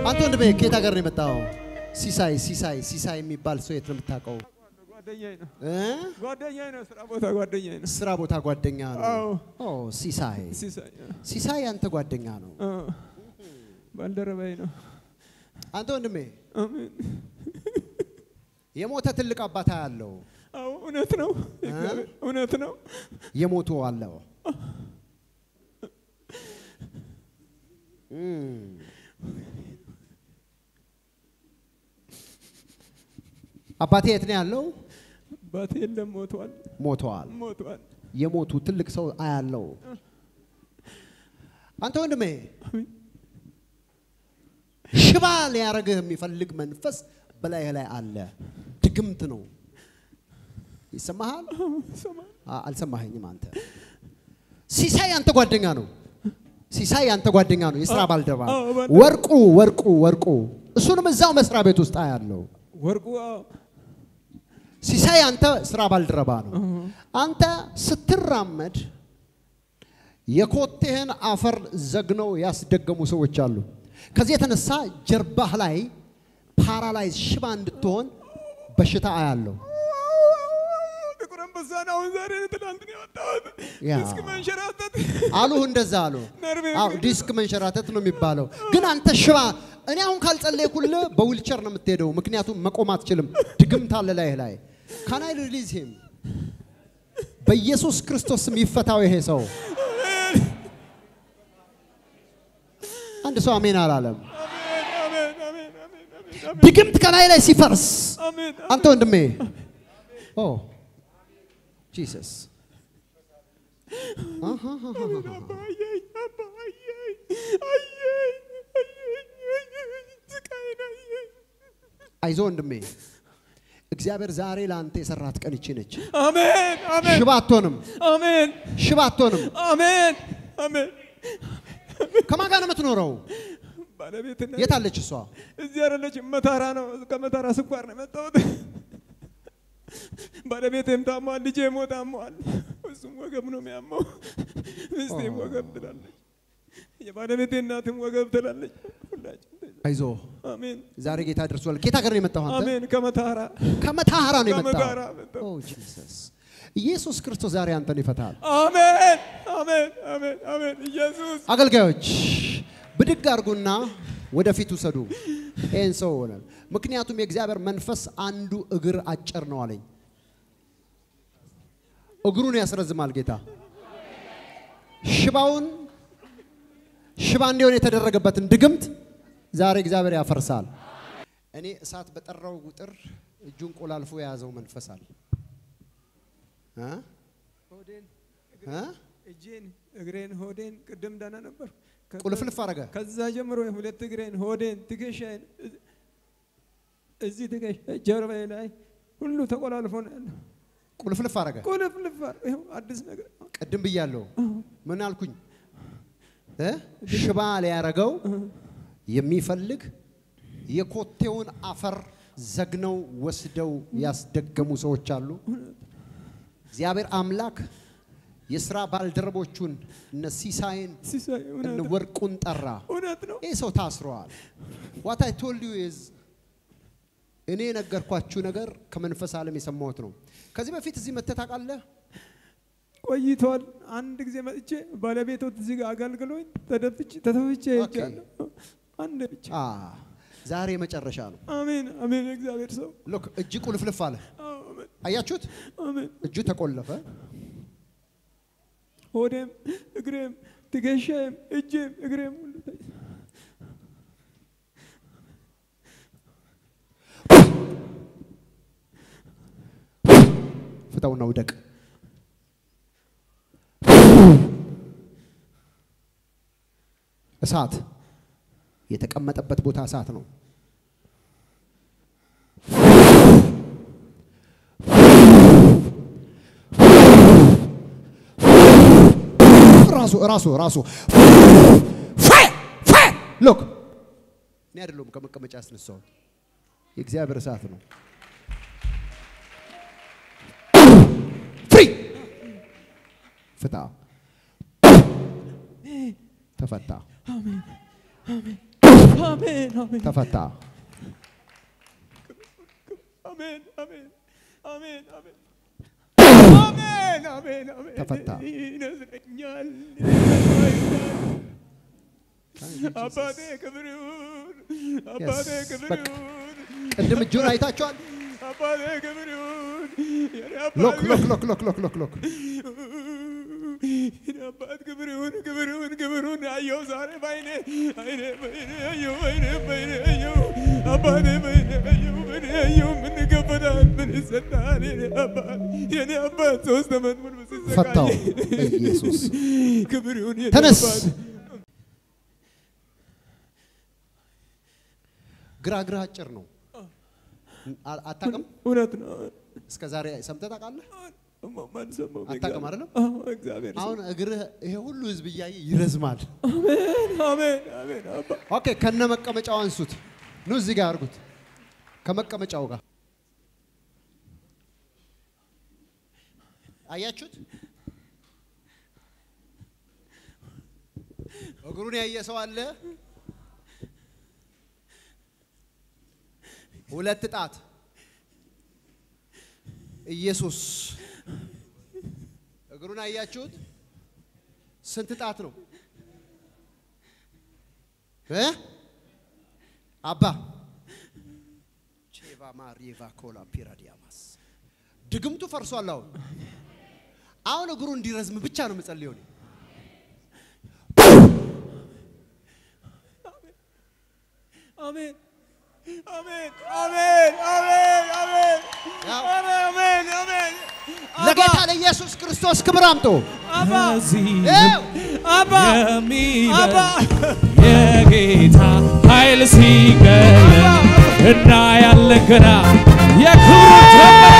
አንተ ወንድሜ ከየት ሀገር ነው የመጣው? ሲሳይ ሲሳይ ሲሳይ የሚባል ሰው የት ነው የምታውቀው? ጓደኛዬ ነው እ? ጓደኛዬ ነው። ስራ ቦታ ጓደኛዬ ነው። ስራ ቦታ ጓደኛ ነው። አዎ ኦ ሲሳይ ሲሳይ ሲሳይ አንተ ጓደኛ ነው። አ፣ ባልደረባዬ ነው። አንተ ወንድሜ አሜን። የሞተ ትልቅ አባታ ያለው አዎ እውነት ነው። እግዚአብሔር እውነት ነው። የሞቱ አለው። እም። አባቴ የት ነው ያለው? አባቴ የለም ሞቷል፣ ሞተዋል። ሞቷል። የሞቱ ትልቅ ሰው አያለው። አንተ ወንድሜ ሽባ ሊያረግህ የሚፈልግ መንፈስ በላይህ ላይ አለ። ድግምት ነው። ይሰማሃል? ሰማይ አ- አልሰማኸኝም አንተ። ሲሳይ አንተ ጓደኛ ነው። ሲሳይ አንተ ጓደኛ ነው፣ የስራ ባልደረባ አዎ፣ ባልደረባ። ወርቁ ወርቁ ወርቁ እሱንም እዛው መስሪያ ቤት ውስጥ አያለው። ወርቁ አዎ፣ ሲሳይ አንተ ስራ ባልደረባ ነው። አንተ ስትራመድ የኮቴህን አፈር ዘግነው ያስደገሙ ሰዎች አሉ። ከዚህ የተነሳ ጀርባህ ላይ ፓራላይዝ ሽባ እንድትሆን በሽታ አያለው። ጥቁር አንበሳ ነው። አሁን ዛሬ ትናንት ነው የወጣሁት። ያ። ዲስክ መንሸራተት አሉህ እንደዛ አሉ። ነርቬ አዎ ዲስክ መንሸራተት ነው የሚባለው። ግን አንተ ሽባ እኔ አሁን ካልጸለይኩልህ በዊልቸር ነው የምትሄደው፣ ምክንያቱም መቆም አትችልም። ድግምት አለ ላይህ ላይ ካናይ ሪሊዝ ሂም በኢየሱስ ክርስቶስ ስም ይፈታው ይሄ ሰው። አንድ ሰው አሜን አላለም። አሜን፣ አሜን፣ አሜን፣ አሜን፣ አሜን፣ አሜን፣ ድግምት ከላይ ላይ ሲፈርስ አሜን። አንተ ወንድሜ ኦ ጂሰስ አባዬ፣ አባዬ፣ አየኝ፣ አየኝ፣ አየኝ፣ ስቃዬን አየኝ። አይዞ ወንድሜ እግዚአብሔር ዛሬ ለአንተ የሰራት ቀን ይቺ ነች። አሜን፣ አሜን፣ ሽባ አትሆንም፣ አሜን፣ ሽባ አትሆንም። አሜን፣ አሜን። ከማን ጋር ነው የምትኖረው? ባለቤትና የት አለች እሷ? እዚህ አይደለችም፣ መታራ ነው። ከመታራ ስኳር ነው የመጣሁት። ባለቤቴም ታሟል፣ ልጄም ታሟል። እሱም ወገብ ነው የሚያመው፣ ሚስቴም ወገብ ትላለች፣ የባለቤቴ እናትም ወገብ ትላለች። ሁላችን አይዞ አሜን፣ ዛሬ ጌታ ደርሷል። ከየት ሀገር ነው የመጣው አንተ? አሜን። ከመታራ ከመታሃራ ነው የመጣው። ከመታራ መጣሁ። ኦ ጂሰስ ኢየሱስ ክርስቶስ ዛሬ አንተን ይፈታል። አሜን፣ አሜን፣ አሜን፣ አሜን። ኢየሱስ አገልጋዮች ብድግ አድርጉና ወደፊት ውሰዱ ይህን ሰው ሆነ። ምክንያቱም የእግዚአብሔር መንፈስ አንዱ እግር አጭር ነው አለኝ። እግሩን ያስረዝማል ጌታ። ሽባውን ሽባ እንዲሆን የተደረገበትን ድግምት ዛሬ እግዚአብሔር ያፈርሳል። እኔ እሳት በጠራው ቁጥር እጁን ቆላልፎ የያዘው መንፈስ አለ እ? ሆዴን፣ እ? እጄን፣ እግሬን፣ ሆዴን ቅድም ደህና ነበር። ከዛ- ቁልፍልፍ አረገ። ከዛ ጀምሮ ሁለት እግሬን፣ ሆዴን፣ ትከሻዬን እዝ- እዚህ ትከሻ ጀርባዬ ላይ ሁሉ ተቆላልፎ ነው ያለው። ቁልፍልፍ አረገ። ቁልፍልፍ አር- ይኸው አዲስ ነገር ቅድም ብያለሁ። ምን አልኩኝ? እ? ሽባ ሊያረገው የሚፈልግ የኮቴውን አፈር ዘግነው ወስደው ያስደገሙ ሰዎች አሉ። እግዚአብሔር አምላክ የስራ ባልደረቦቹን እነ ሲሳይን ሲሳይ እነ እውነት ወርቁን ጠራ። እውነት ነው። ይህ ሰው ታስረዋል። ዋት አይ ቶልድ ዩ ኢዝ እኔ የነገርኳችሁ ነገር ከመንፈስ ዓለም የሰማሁት ነው። ከዚህ በፊት እዚህ መተህ ታውቃለህ? ቆይቷል። አንድ ጊዜ መጥቼ ባለቤቶት እዚህ ጋር አገልግሎኝ ተደፍቼ ተተፍቼ ኦኬ። ሄጃለሁ። አንድ ብቻ። አ ዛሬ መጨረሻ ነው። አሜን አሜን። እግዚአብሔር ሰው ሎክ እጅ ቁልፍልፍ አለ። አዎ፣ አሜን አያችሁት? አሜን። እጁ ተቆለፈ። ሆዴም እግሬም ትከሻዬም እጄም እግሬም ሁሉ ተ- ፍታውና ውደቅ። እሳት የተቀመጠበት ቦታ እሳት ነው። ራሱ ራሱ ራሱ ፋየር ፋየር ሎክ እኔ አይደለሁም ከመቀመጫ ያስነሳሁት የእግዚአብሔር እሳት ነው። ፍሪ ፍታ ተፈታ። አሜን አሜን ተፈታ። አሜን አሜን አሜን አሜን አሜን አሜን አሜን ተፈታ። ይነዝረኛል አባቴ ክብር ይሁን አባቴ Yes፣ ክብር በቃ። ይሁን ቅድም እጁን አይታችኋል። አባቴ ክብር ይሁን የኔ አባት ሎክ ሎክ ሎክ ሎክ ሎክ ሎክ ሎክ የኔ አባት ክብር ይሁን ክብር ይሁን ክብር ይሁን አየሁ ዛሬ ባይኔ አይኔ ባይኔ አየሁ አይኔ ባይኔ አየሁ አባቴ ባይኔ አየሁ ባይኔ አየሁ ምን ይከፈታል ምን ይሰጣል የኔ አባት የኔ አባት ሶስት ዓመት ሙሉ ሲሰቃይ ፈታው በኢየሱስ ክብር ይሁን የኔ ተነስ። አባት ግራ ግራ አጭር ነው። አ- አታውቅም? እውነት ነው እስከ ዛሬ ሰምተህ ታውቃለህ? ማን ሰማው አታውቅም አይደለም? አዎ እግዚአብሔር አሁን እግርህ ይሄ ሁሉ ህዝብ እያየ ይረዝማል። አሜን አሜን አሜን አባ ኦኬ፣ ከነ መቀመጫው አንሱት። ኑ እዚህ ጋር አድርጉት፣ ከመቀመጫው ጋር አያችሁት? እግሩን ያየ ሰው አለ? ሁለት ጣት ኢየሱስ እግሩን አያችሁት? ስንት ጣት ነው? እ አባ ቼቫ ማሪቫ ኮላ ፒራዲያማስ ድግምቱ ፈርሷል። አሁን አሁን እግሩ እንዲረዝም ብቻ ነው የምጸልየው እኔ። አሜን አሜን አሜን አሜን አሜን ያው አሜን አሜን ለጌታ ለኢየሱስ ክርስቶስ ክብር አምጡ። አባ ይኸው አባ አባ የሚበል የጌታ ኃይል ሲገለጥ እና ያለን ገና የክብር ደመና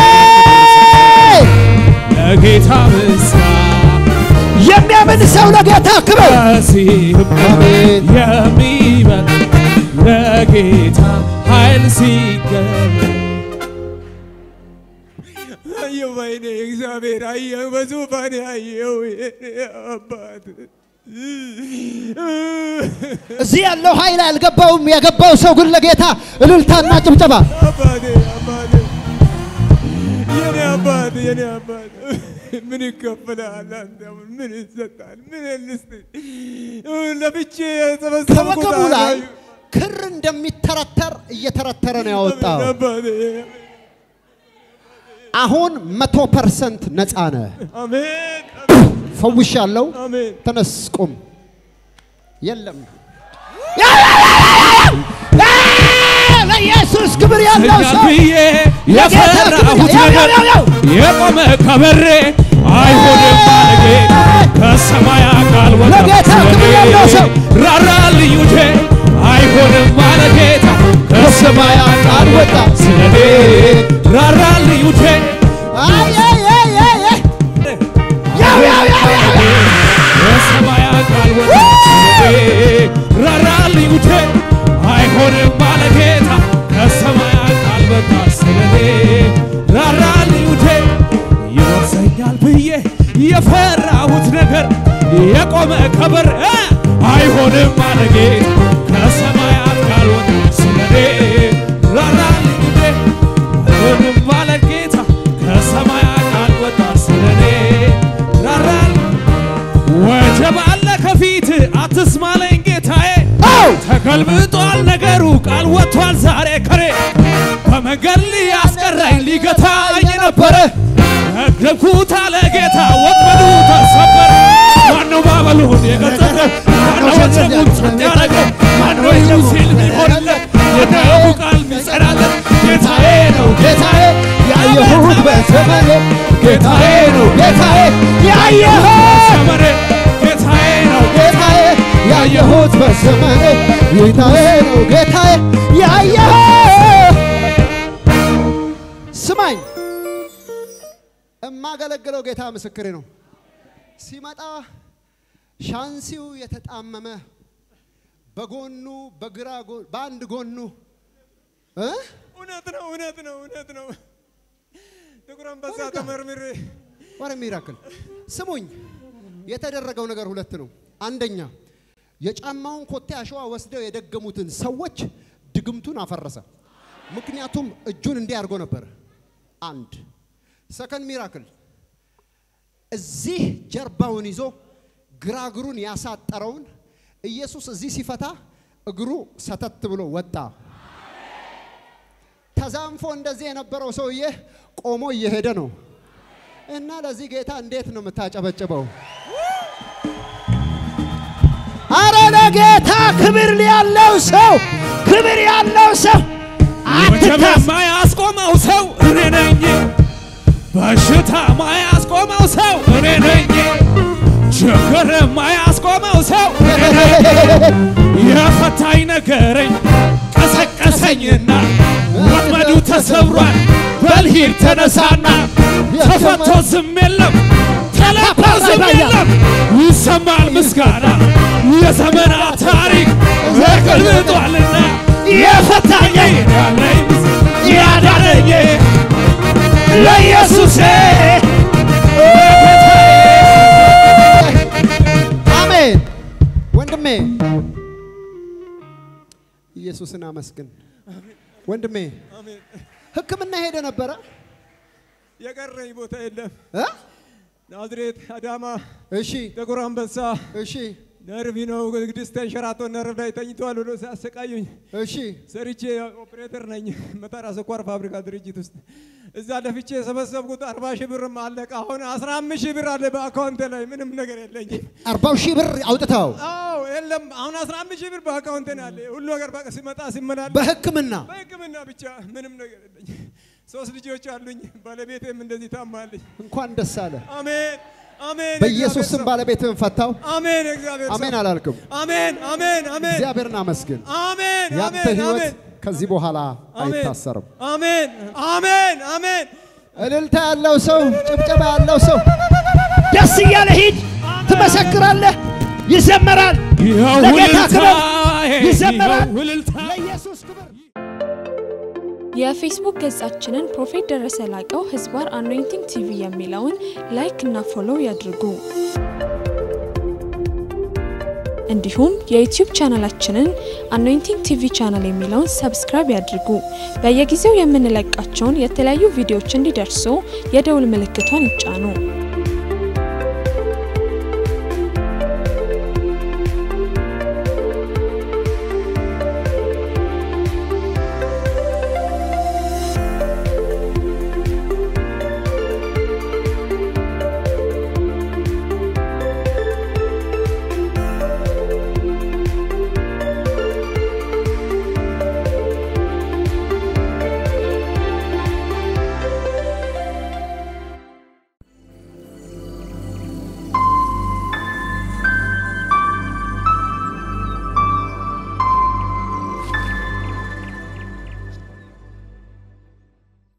ለጌታ ምስጋና የሚያምን ሰው ለጌታ ክብር ከዚህም አሜን። የሚበል ለጌታ ኃይል ሲገለጥ አየሁ ባይኔ እግዚአብሔር አየሁ በዙፋኔ አየሁ የኔ አባት እዚህ ያለው ኃይል አልገባውም። የገባው ሰው ግን ለጌታ እልልታና ጭብጨባ አባቴ አባቴ የኔ አባት የኔ አባት ምን ይከፈላል? አንተ አሁን ምን ይሰጣል? ምን ልስጥ? ለፍቼ የሰበሰብኩት ከወገቡ ላይ አላዩ። ክር እንደሚተረተር እየተረተረ ነው ያወጣው። አባቴ አሁን መቶ ፐርሰንት ነፃ ነህ። አሜን ፈውሻለሁ። አሜን ተነስ ቁም። የለም ለኢየሱስ ክብር ያለው እኛን ሰው ብዬ የፈራሁት ያው፣ ነገር ያው፣ ያው። የቆመ ከበሬ አይሆንም አለ ጌታ ከሰማይ ቃል ወጣ ለጌታ ክብር ያለው ሰው። ራራልኝ ውዴ አይሆንም አለ ጌታ ከሰማይ ቃል ወጣ ስለኔ ራራልኝ ውዴ አይ አይ አይ አይ አይ። ያው ያው ያው ያው ያው። ከሰማይ ቃል ወጣ ስለኔ ራራልኝ ውዴ አይሆንም አለ ጌታ ከሰማይ ቃል ወጣ ስለኔ ራራልኝ ውዴ ይወርሰኛል ብዬ የፈራሁት ነገር የቆመ ከበር እ አይሆንም አለ ጌታ ከሰማያት ካልወጣ ስለኔ ራራልኝ ውዴ አይሆንም አለ ጌታ ከሰማያት ካልወጣ ስለኔ ራራልኝ ወጀብ አለ ከፊት አትስማለኝ ጌታዬ አው ተገልብጧል ነገሩ ቃል ወጥቷል ዛሬ ከሬ በመንገድ ሊያስቀረኝ ሊገታኝ ነበረ ረገምኩት አለ ጌታ ወጥመዱ ተሰበረ ማነው ባበሉን የቀጠቀ ማነው ወጀቡን ጸጥ ያደረገው ማነው ይሁን ሲል ሚሆንለት የዳቡ ቃል ሚጸናለት ጌታዬ ነው ጌታዬ ያየሁት በዘመኔ ጌታዬ ነው ጌታዬ ያየሁት ሰመሬ ጌታዬ ነው ጌታዬ ያየሁት በዘመኔ ጌታዬ ነው ጌታዬ ያየሁት ስማኝ እማገለግለው ጌታ ምስክሬ ነው ሲመጣ ሻንሲው የተጣመመ በጎኑ በግራ ጎ- በአንድ ጎኑ እ እውነት ነው እውነት ነው እውነት ነው ጥቁር አንበሳ ወረጋ። ተመርምሬ ወረ ሚራክል ስሙኝ፣ የተደረገው ነገር ሁለት ነው። አንደኛ የጫማውን ኮቴ አሸዋ ወስደው የደገሙትን ሰዎች ድግምቱን አፈረሰ። ምክንያቱም እጁን እንዲህ አድርጎ ነበር። አንድ ሰከንድ ሚራክል እዚህ ጀርባውን ይዞ ግራ እግሩን ያሳጠረውን ኢየሱስ እዚህ ሲፈታ እግሩ ሰተት ብሎ ወጣ። ተዛንፎ እንደዚህ የነበረው ሰውዬ ቆሞ እየሄደ ነው። እና ለዚህ ጌታ እንዴት ነው የምታጨበጭበው? አረ ለጌታ ክብር ያለው ሰው ክብር ያለው ሰው ወጀብ አትታስ የማያስቆመው ሰው እኔ ነኝ። በሽታ የማያስቆመው ሰው እኔ ነኝ። ችግር የማያስቆመው ሰው እኔ ነኝ። የፈታኝ ነገረኝ ቀሰቀሰኝና ወጥመዱ ተሰብሯል። በልሂድ ተነሳና ተፈቶ ዝም የለም ተለቆ ዝም የለም ይሰማል ምስጋና የዘመናት ታሪክ ተገልብጧልና የፈታኝ ያለኝ ያዳነኝ ለኢየሱሴ አሜን። ወንድሜ ኢየሱስን አመስግን። ወንድሜ አሜን። ሕክምና ሄደ ነበረ የቀረኝ ቦታ የለም። እ? ናዝሬት፣ አዳማ፣ እሺ ጥቁር አንበሳ እሺ ነርቭ ነው ግድስት ተንሸራቶ ነርቭ ላይ ተኝተዋል ብሎ ሲያሰቃዩኝ እሺ ሰርቼ ኦፕሬተር ነኝ መጣራ ስኳር ፋብሪካ ድርጅት ውስጥ እዛ ለፍቼ የሰበሰብኩት አርባ ሺህ ብርም አለቀ። አሁን አስራ አምስት ሺህ ብር አለ በአካውንት ላይ ምንም ነገር የለኝም። አርባው ሺህ ብር አውጥተው አዎ የለም አሁን አስራ አምስት ሺህ ብር በአካውንት ነው ያለ ሁሉ ነገር በቃ ሲመጣ ሲመላል በሕክምና በሕክምና ብቻ ምንም ነገር የለኝ። ሶስት ልጆች አሉኝ። ባለቤቴም እንደዚህ ታማለኝ። እንኳን ደስ አለ። አሜን አሜን። በኢየሱስ ስም እግዚአብሔር ሰው። ባለቤትህን ፈታው። አሜን እግዚአብሔር ሰው። አሜን አላልክም? አሜን አሜን አሜን እግዚአብሔርን አመስግን። አሜን ያንተ አሜን ህይወት አሜን ከዚህ በኋላ አሜን አይታሰርም። አሜን አሜን አሜን እልልታ ያለው ሰው፣ ጭብጨባ ያለው ሰው ደስ እያለ ሂድ፣ ትመሰክራለህ፣ ይዘመራል፣ ለጌታ ክብር ይዘመራል። ውልልታ ለኢየሱስ ክብር የፌስቡክ ገጻችንን ፕሮፌት ደረሰ ላቀው ህዝባር አኖይንቲንግ ቲቪ የሚለውን ላይክ እና ፎሎው ያድርጉ። እንዲሁም የዩቲዩብ ቻናላችንን አኖይንቲንግ ቲቪ ቻናል የሚለውን ሰብስክራይብ ያድርጉ። በየጊዜው የምንለቃቸውን የተለያዩ ቪዲዮዎች እንዲደርሱ የደውል ምልክቷን ይጫኑ።